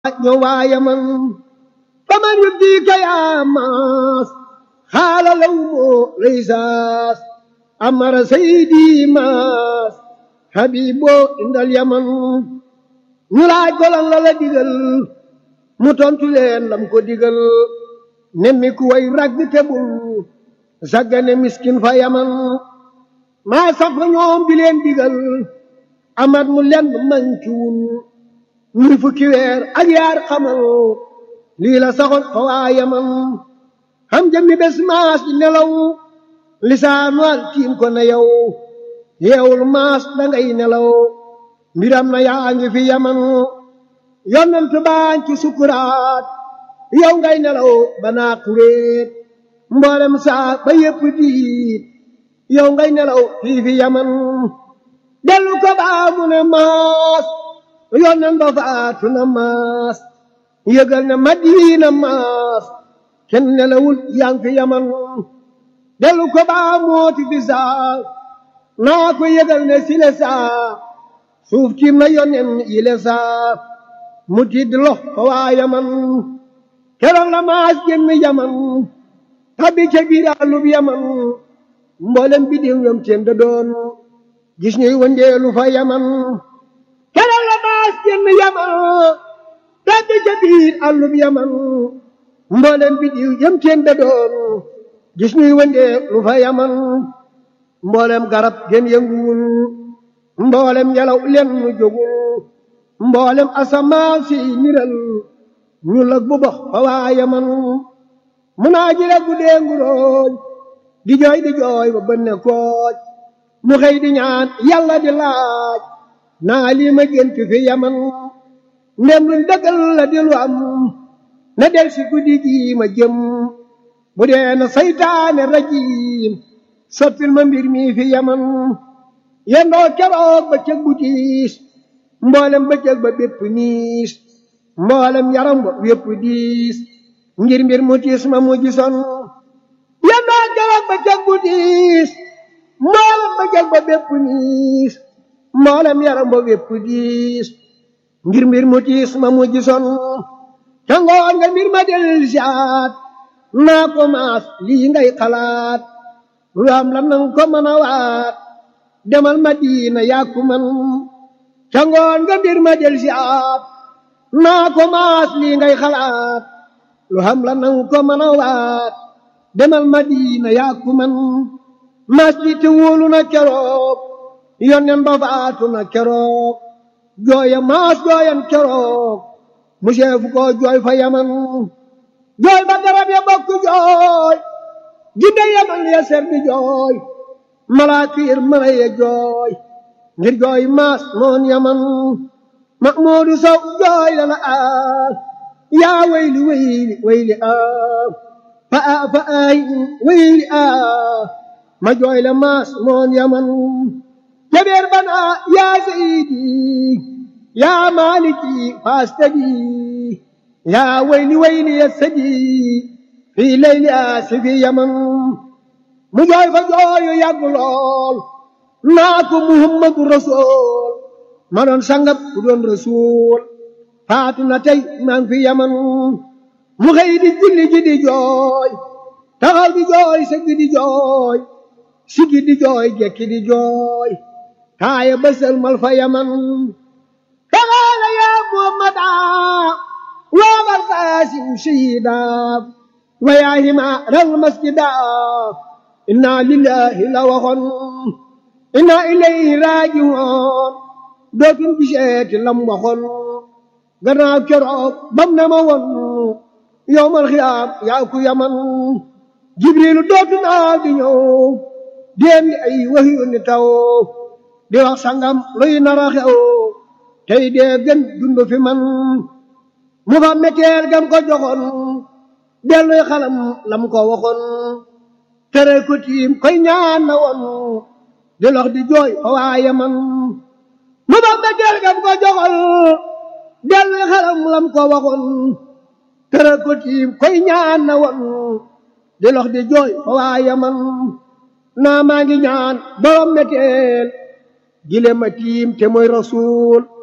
ñëw waaye man faman yubdika yaa maas xaala law moo laysaas amara saydi maas habibo indal yaman ñu laaj ko lan la la digal mu tontu leen lam ko digal nemmi ku way ragg tebul saggane miskin fa yaman maa sax fa ñoom di leen digal amat mu lenn mankiwul ñuy fukki weer ak yaar xamal lii la saxoon fa waa yaman xam jëmmi bés maas di nelaw lisaanu al tiim ko na yow yeewul maas dangay nelaw mbiram na yaa ngi fi yaman yonent baañ ci sukuraat yow ngay nelaw banaa kuréet mboolem saa ba yépp diit yow ngay nelaw fii fi yaman dellu ko baa mu ne maas yonent ba faatu na maas yëgal na madiina maas kenn nelawul yaa ngi fi yaman dellu ko baa mooti fi saa naa ko yëgal ne sile saa suuf tiim na yonen yile saa mu tidd lox fa waa yaman keroog la maas génn yaman tabbi ca biir àllub yaman mboolem bi diw yom teen da doon gis ñuy wëndeelu fa yaman keroog la maas génn yaman tabbi ca biir àllub yaman mboolem bi diw yom teen da doon gis ñuy wëndeelu fa yaman mboolem garab gen yënguwul mboolem yalaw len nu jógul mboolem asamaan si niral ñu lag bu box fa waa yaman mu naa ji rek guddee nguróoj di jooy di jooy ba bënne kooj mu xëy di ñaan yàlla di laaj naa lii ma gént fi yaman ndem luñ dëggal la di lu am na del si guddi gi ma jëm bu dee na saytaane rajiim soppil ma mbir mi fi yaman yendoo keroog ba cëg bu tiis mboolem ba cëg ba bépp niis mboolem yaram ba wépp diis ngir mbir mu tiis ma mu gisoon yendoo keroog ba cëg bu tiis mboolem ba cëg ba bépp niis mboolem yaram ba wépp diis ngir mbir mu tiis ma mu gisoon ca ngoon nga mbir ma del siaat naa ko maas lii ngay xalaat lu am la nang ko mën a waat demal madina yàkku man ca ngoon nga mbir ma del si aat naa ko maas lii ngay xalaat lu xam la nang ko mën a waat demal madina yàkku man maas li te wóolu na keroog yonnen ba faatu na keroog jooya maas jooyan keroog mu seefu ko jooy fa yaman jooy ba garab ya bokk jooy jinde yaman ya ser di jooy malaakir mara ya jooy ngir jooy maas moon yaman mahmuudu sow jooy lana aa yaa wayli wayli wayli aa fa aa fa aay wayli aa ma jooy la maas moon yaman jabeer bana yaa sayidi yaa maaliki faastadi yaa wayli wayli ya sadi fii layli aasi fi yaman mu jooy fa jooyu yàgg lool naa ko muhammadu rasul ma doon sangab ku doon rasul faatu na tey maa ngi fi yaman mu xëy di julli ji di jooy taxaw di jooy sëgg di jooy sigi di jooy jekki di jooy taaya bësal mal fa yaman taxaala yaa muhammada waabal qaasim shahida wa yaa himaaral masjida inna lillahi la waxoon inna ilayhi raajiwoon dootuñ giseeti lam waxoon gannaaw keroog bam ne ma woon yowmal xiyaam yaa ku yaman jibrilu dootu naa di ñëw déem di ay waxyu ni taw di wax sangam luy nara xew tey dee gën dund fi man mu fa metteel gam ko joxoon delluy xalam lam ko waxoon tere ko tiim koy ñaan na woon di lox di jooy fa waaye man mu ba metteel gam ko joxoon delluy xalam lam ko waxoon tere ko tiim koy ñaan na woon di lox di jooy fa waaye man naa maa ngi ñaan borom metteel gile ma tiim te mooy rasuul